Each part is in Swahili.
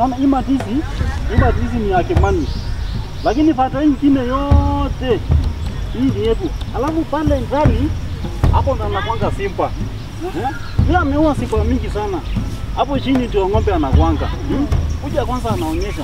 Unaona hii matisi, hii matisi ni ya Kimani. Lakini fata nyingine yote hii ni yetu. Alafu pale ndani hapo ndo anakwanga Simba. Eh? Yeye ameua Simba mingi sana. Hapo chini ndio ng'ombe anakwanga. Hmm? Kuja kwanza anaonyesha.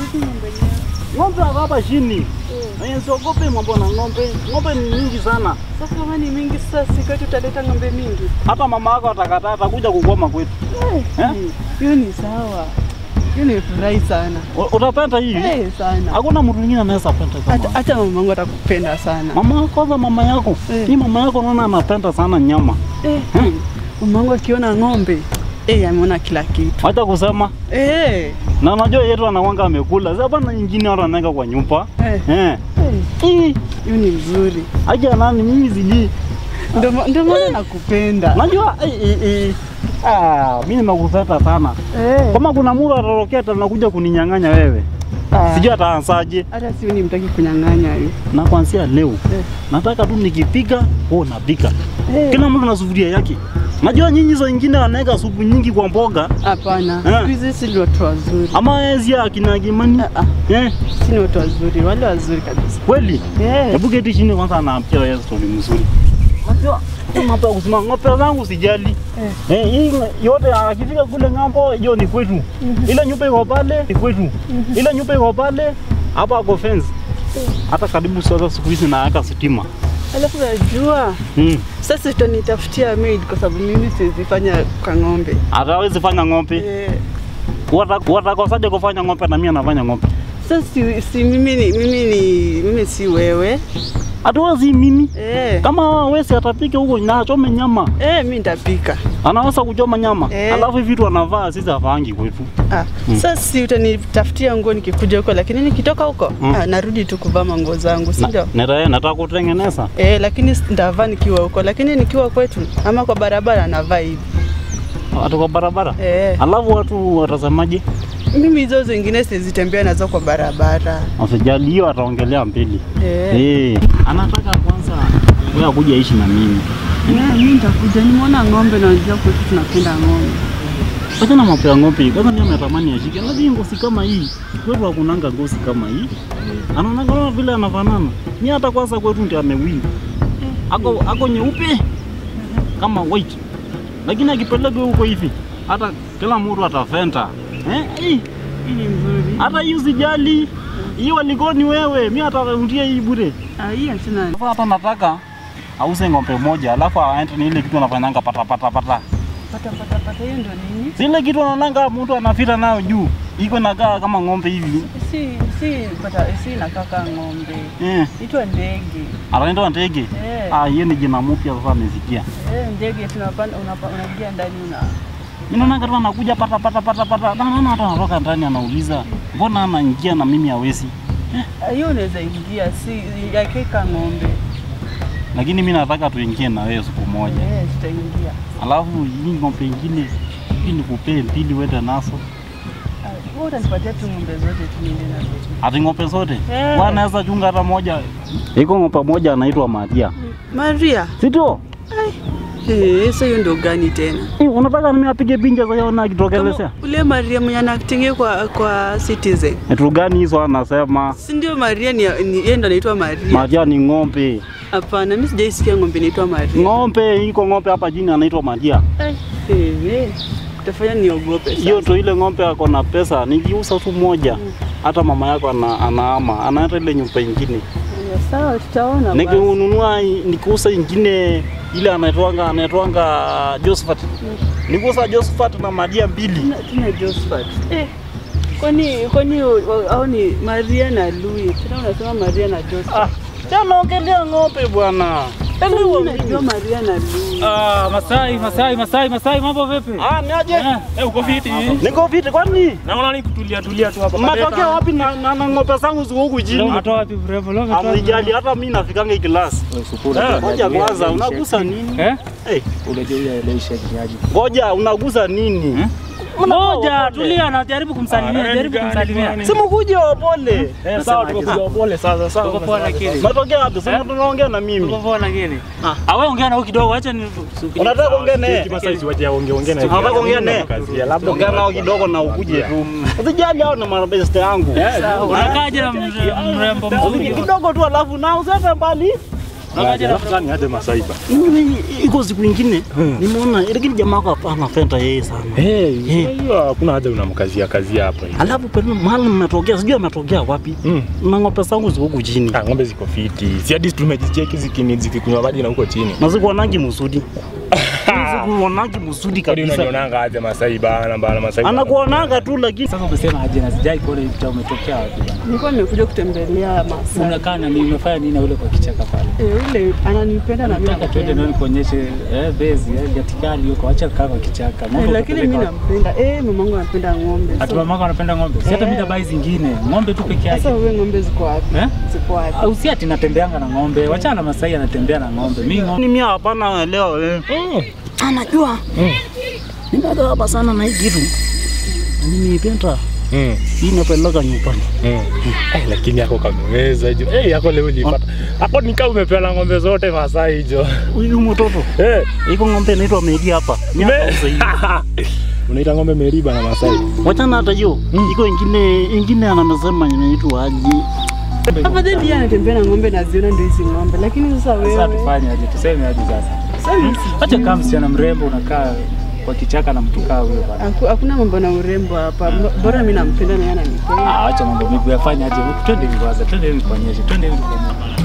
Ng'ombe ako hapa chini. Eh, siogope mambo na ng'ombe. Ng'ombe ni mingi sana. Sasa kama ni mingi sasa si kwetu utaleta ng'ombe mingi. Hata mama yako atakataa atakuja kugoma kwetu. Eh? Hiyo ni sawa. Hiyo ni furahi sana. U- Utapenda hii? Eh, sana. Hakuna mtu mwingine anaweza penda Hata kama. hata mamangu atakupenda sana. Mama kwanza mama yako. Eh. Hii mama yako naona anapenda sana nyama. Eh, mamangu akiona ng'ombe eh, ameona kila kitu. Wacha kusema Eh, na unajua yetu anawanga amekula. Sasa bana nyingine watu wanaweka kwa nyumba. eh, Eh. eh, Hii hiyo ni mzuri. aje nani mimi sijui. Ndio ma- ndio maana nakupenda. Najua eh, eh, eh. Ah, mimi nimekupenda sana. Eh, Kama kuna mtu atarokea anakuja kuninyang'anya wewe. ah, Sijui ataanzaje. hata si ni mtaki kunyang'anya hiyo. Na kuanzia leo Eh. nataka tu nikipika, wewe unapika. Eh, Kila mtu na sufuria yake. Najua nyinyi hizo wengine wanaweka supu nyingi kwa mboga Hapana, Eh. siku hizi si ni watu wazuri. ama ezi akina Kimani. Ah, ah, Eh, si ni watu wazuri, wale wazuri kabisa. kweli? Eh, Hebu keti chini kwanza anaambia wewe story mzuri. Najua hii mambo ya kusema ng'ombe zangu sijali. eh, Eh, hii yote akifika kule ng'ambo hiyo ni kwetu. Ile nyumba iko pale ni kwetu. Ile nyumba iko pale hapa ako fence. Hata karibu sasa siku hizi naweka stima. alafu najua Mm. sasa utanitafutia maid kwa sababu mimi siwezi fanya kwa ng'ombe. Hatawezi fanya ng'ombe. Eh, Wata- Watakosaje kufanya ng'ombe na mimi anafanya ng'ombe? sasa si, si mimi ni mimi ni mimi si wewe. Hatuwezi mimi. Eh, Kama wesi atapika huko na achome nyama, eh, mimi nitapika. anaweza kuchoma nyama Eh. alafu hivi vitu anavaa sisi hafaangi kwetu. Ah, Mm. sasa si utanitafutia nguo nikikuja huko, lakini nikitoka huko Mm. ah, narudi tu kuvaa manguo zangu, si Na- ndio? nita- Nataka kutengeneza Eh, lakini si- nitavaa nikiwa huko, lakini nikiwa kwetu ama kwa barabara navaa hivi. watu kwa barabara, Eh, alafu watu watazamaje? mimi hizo zingine sizitembea nazo kwa barabara. Wasijali, hiyo ataongelea mbili. Eh. Eh, anataka kwanza wewe akuja ishi na mimi. Yeah, mimi nitakuja. Nimeona ng'ombe na unajua kwetu tunapenda ng'ombe. Wacha na mambo ya ng'ombe. Kwanza mimi natamani ashike. Lakini ngozi kama hii, kwetu hakunanga ngozi kama hii. Anaona kama vile anafanana. Ni hata kwanza kwetu ndio amewinda. Ako ako nyeupe kama white. Lakini akipeleka huko hivi, hata kila mtu atafenta. Eh? Hii, Hii ni mzuri. hata hii usijali. Hiyo alikoni wewe, mimi atarudia hii bure. Ah, hii achana. Sasa hata nataka auze ng'ombe moja alafu aende ni ile kitu anafanyanga pata pata pata. Pata pata pata hiyo ndio nini? Zile kitu anaonanga mtu anafita nayo juu. Iko nakaa kama ng'ombe hivi. Si si pata si nakaka ng'ombe. Eh, Itwa ndege. anaenda ndege. Eh. Ah, hiyo ni jina mpya sasa amesikia. Eh, ndege tunapanda unapa- unaingia ndani una Mimi naona kama anakuja pata pata pata pata. Na naona hata anatoka ndani anauliza, "Mbona anaingia na mimi hawezi?" Ah, hiyo unaweza ingia si yakeka ng'ombe. Lakini mimi nataka tuingie na wewe siku moja. Eh, tutaingia. Alafu hii ng'ombe ingine hii nikupee mbili uende nazo. Ah, wewe utanipatia tu ng'ombe zote tu niende nazo. Ati ng'ombe zote? Eh. Wanaweza chunga hata moja. Iko ng'ombe moja anaitwa Maria. Maria. Si ndio? Eh, sasa hiyo ndio gani tena? Eh, Unataka mimi apige pinja za yona akitokelezea? Kama Ule Maria mwenye anatinge kwa kwa Citizen. Vitu gani hizo anasema? Si ndio Maria ni ni- yeye ndo anaitwa Maria. Maria ni ng'ombe. Hapana, mimi sijaisikia ng'ombe inaitwa Maria. Ng'ombe iko ng'ombe hapa chini anaitwa Maria. Eh, eh, utafanya niogope sasa. Hiyo to ile ng'ombe ako na pesa, nikiuza tu moja hata mama yako ana, anaama anaenda ile nyumba ingine. Ya, Sawa, tutaona basi. Nikinunua nikiuza ingine ile anaitwanga anaitwanga Josephat. Nikiuza Josephat na Maria mbili. Tuna- Tuna Josephat. Eh, kwani kwani wa- au ni Maria na Louis? Tena unasema Maria na Josephat. Ah, tena ongelea ng'ombe bwana. Elewa Mimi najua mimi. Maria na Louis. Ah, Masai, Masai, Masai, Masai, mambo vipi? Ah, ni aje? Eh, eh, uko fiti? Niko viti kwani? Naona ni kutulia tulia tu hapa. Mnatokea wapi na, na, na ng'ombe zangu ziko huku Leo chini? umetoa wapi brevo? Leo umetoa wapi? Amejali hata mimi nafikanga hii klasi. Eh, Ngoja kwanza unagusa nini? Eh? Eh, ngoja unagusa nini? Moja, tulia, najaribu kumsalimia, jaribu kumsalimia. Si mkuje wapole. Eh, sawa tuko pole sasa sawa. Tuko poa lakini. Matokea wapi? Si tunaongea na mimi. Tuko poa lakini. Ah, wewe ongea na huyu kidogo, acha ni Unataka kuongea naye? Kima size waje ongea ongea na. Unataka kuongea naye? Kazi ya labda Ongea nao kidogo na ukuje tu. Usijali hao na mabeste yangu. unakaaje na mre- mrembo mzuri? Kidogo tu alafu na usende mbali. Unakaaje na Alafu sasa ni aje Masaiba. Mimi iko siku ingine nimeona ile jamaa kwa anapenda yeye sana. Eh, Eh. hiyo hakuna haja unamkazia kazi hapa hivi. Alafu pale mahali mmetokea sijui ametokea wapi. Mm. Na ng'ombe zangu ziko huku chini. Ah, ng'ombe ziko fiti. Si hadi tumejicheki zikini zikikunywa maji na huko chini. Na zikuonangi msudi. Zikuonangi msudi Kadi kabisa. unanionanga aje Masaiba na bana Masaiba. Anakuonanga tu lakini Sasa umesema aje na sijai kuona hii picha umetokea wapi bana? Nilikuwa nimekuja kutembelea Masai. Unakaa na nini umefanya nini na ule kwa kichaka pale? Eh, ule ananipenda na mimi Nataka twende ndio nampenda. nikuonyeshe eh bezi eh gatikali huko acha kaa kwa kichaka. Eh, Ng'ombe Lakini mimi utapeleka wapi? nampenda. Eh, mamangu anapenda ng'ombe. Ati So, mamako anapenda ng'ombe. Si hata mimi nabai zingine. Ng'ombe tu peke yake. Sasa wewe ng'ombe ziko wapi? Eh? Ziko wapi? Au si ati natembeanga na ng'ombe. Wachana na Masai anatembea na ng'ombe. Mimi ng'ombe ni mimi hapana leo eh. Mm. Anajua. Nimekaa hapa sana na hii kitu. Na Nimeipenda. Mm. Hii inapeleka nyumbani. Mm. Eh, lakini yako kameweza hiyo. Eh, yako leo ulipata. Hapo nikaa umepeana ng'ombe zote Masai hizo. Huyu mtoto. Eh. Iko ng'ombe inaitwa Medi hapa. Miaka Me- sasa hivi. Unaita ng'ombe Meriba na Masai. Wachana hata hiyo. Iko ingine ingine anamesema inaitwa aje. Afadhali yeye anatembea na ng'ombe na ziona ndio hizi ng'ombe. Lakini sasa sasa wewe tufanye aje? Tuseme aje sasa? sasa mimi si- Acha kama msichana mrembo unakaa kwa kichaka na mtu kaa huyo bana. Haku- hakuna mambo na urembo hapa. Bora mimi nampenda na yeye ananipenda. Ah, acha mambo mengi yafanye aje? Twende hivi kwanza, twende hivi kuonyeshe, twende hivi kuonyeshe.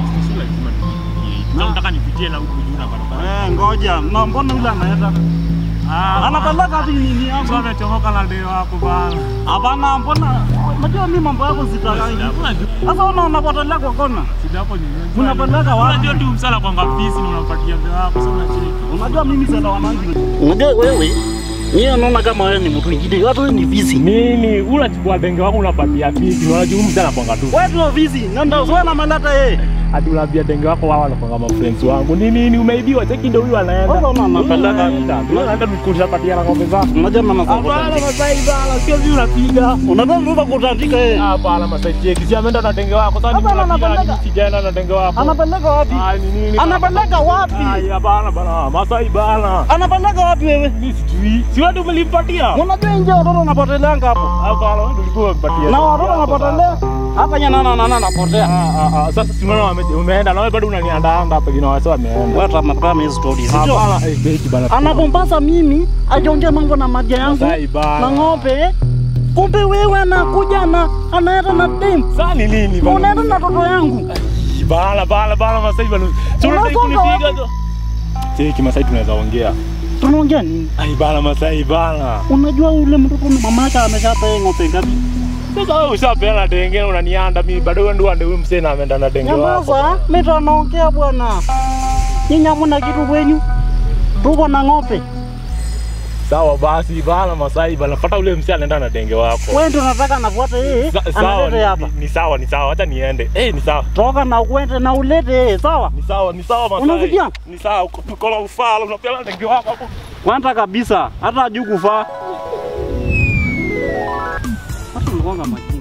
Nataka nipitie na huku juu na barabara. Eh, ngoja. Na mbona yule anaenda? Anapeleka wapi nini yangu? amechomoka na ndio hapo bana. Hapana, mbona unajua mimi mambo yako sitakangi. Sasa una unapotelea kwa kona. Hapo ni Unapeleka wapi? Unajua tu msala kwa ngapisi na unampatia mzee wako sasa unacheki. Unajua mimi sana wanangu. Unajua wewe yeye anaona kama wewe ni mtu mwingine. Hata wewe ni visi. Nini? Unachukua denge wako unapatia vipi? Unajua huyu msala kwa ngatu. Wewe ndio visi. Nenda wewe na malata yeye. Hadi unaambia denge wako wao wanakuwa kama friends wangu. Ni nini umeibiwa? Cheki ndio huyu anaenda. Sasa una unapeleka. Unaenda kukushapatia na ng'ombe zako. Unajua mama Hapana sasa. Masai bana, sio vile unapiga. Unataka ndio kutandika yeye. Hapana Masai cheki. Si ameenda na denge wako. Sasa Hapana, mimi napiga na anapeleka. mimi sijaenda na denge wako. Anapeleka wapi? Ah, ni nini? Anapeleka wapi? Ai, hapana bana. Masai bana. Anapeleka wapi wewe? Mimi sijui. Si wewe ndio umelimpatia? Unajua nje watoto wanapoteleanga hapo. Hapana, wewe ndio ulikuwa umempatia. Na watoto wanapotelea hapa nyana na nana anapotea. Ah, ah, ah, sasa si unaona wame- umeenda na wewe bado unaniandaanga hapa jina wasa wameenda. Wewe tunapata hizo stories. Sio? Hapana, eh, beki bana. Anapompasa mimi ajiongea mambo na maji yangu Masai bana. na ng'ombe. Kumbe wewe anakuja na anaenda na dem. Sasa ni nini bana? Unaenda na toto yangu. Bala bala bala Masai bana. Si unataka Unasonga kunipiga wapi? tu. Cheki Masai tunaweza ongea. Tunaongea nini? Ai bana Masai bana. Unajua ule mtoto mama yake ameshapa yeye ng'ombe ngapi? Sasa wewe ushapeana denge unanianda mimi bado wewe ndio ndio huyu msee na ameenda na denge wako. Nyamaza, mimi tunaongea bwana. Nyinyi hamna kitu kwenyu. Tuko na ng'ombe. Sawa basi bana Masai bana. Fuata ule msee anaenda na denge wako. Wewe ndio unataka nafuate yeye. Sa- Sawa Analete ni, hapa. ni, ni sawa ni sawa acha niende. Eh ni sawa. Toka na uende na ulete yeye, sawa? Ni sawa ni sawa Masai. Unasikia? Ni sawa uko na ufala unapeana denge wako hapo. Kwanza kabisa hata hajui kufaa. Hata mgonga maji.